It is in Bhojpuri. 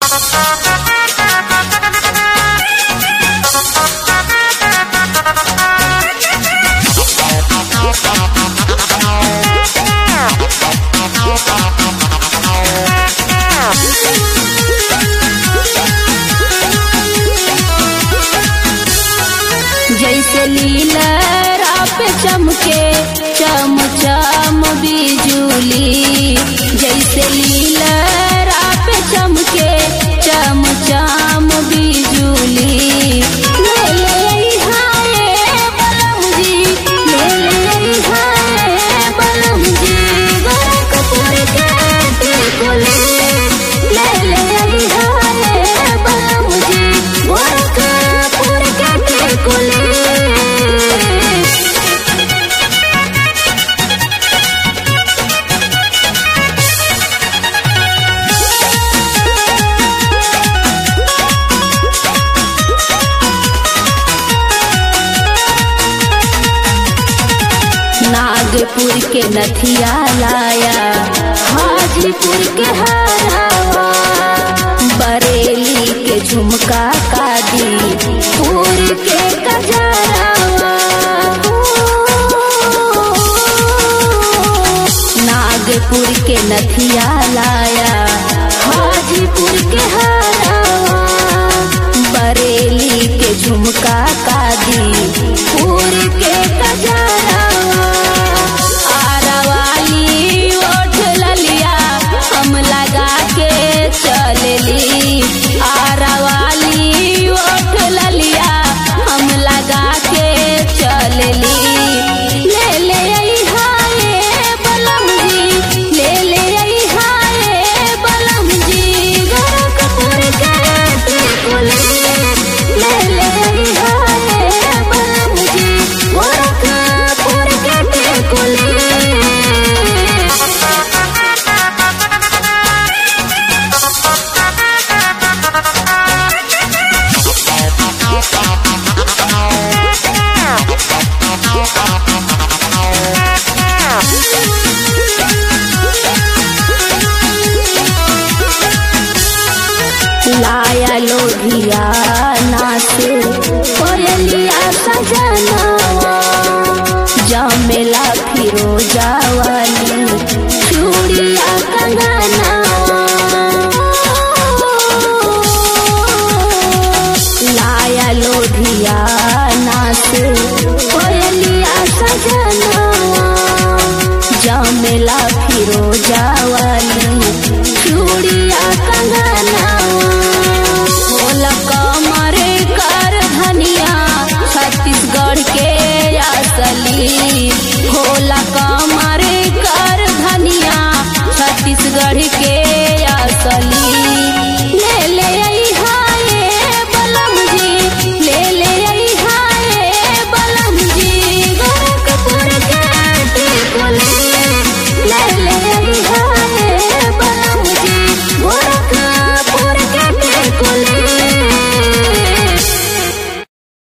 जैसे लीला पे चमके चम चम बिजुली जैसे लीला पे चमके चम चम बिजुली ले ले हाय बलम जी ले ले हाय बलम जी गोरखपुर के टिकुली ले ले हाय बलम जी गोरखपुर के टिकुली नागपुर के नथिया लाया हाजीपुर के हरावा बरेली के झुमका कादी पुर के कजरावा नागपुर के नथिया लाया हाजीपुर के हरावा बरेली के झुमका कादी पुर के कजरावा आरावाली ओठ ललिया हम लगा के चलली आरावाली ओठ ललिया हम लगा के चलली ले ले आई हाय बलम जी ले ले आई हाय बलम जी गोरखपुर के टिकुली ले ले आई हाय बलम जी गोरखपुर के टिकुली लाया लोधिया नाच कोयलिया सजनावा जमेला फिरोजा वाली चूड़िया कंगनावा लाया लोधिया नाच कोयलिया सजनावा जमेला फिरोजा वाली चूड़िया कंगनावा होला कमर कर धनिया छत्तीसगढ़ के असली होला कमर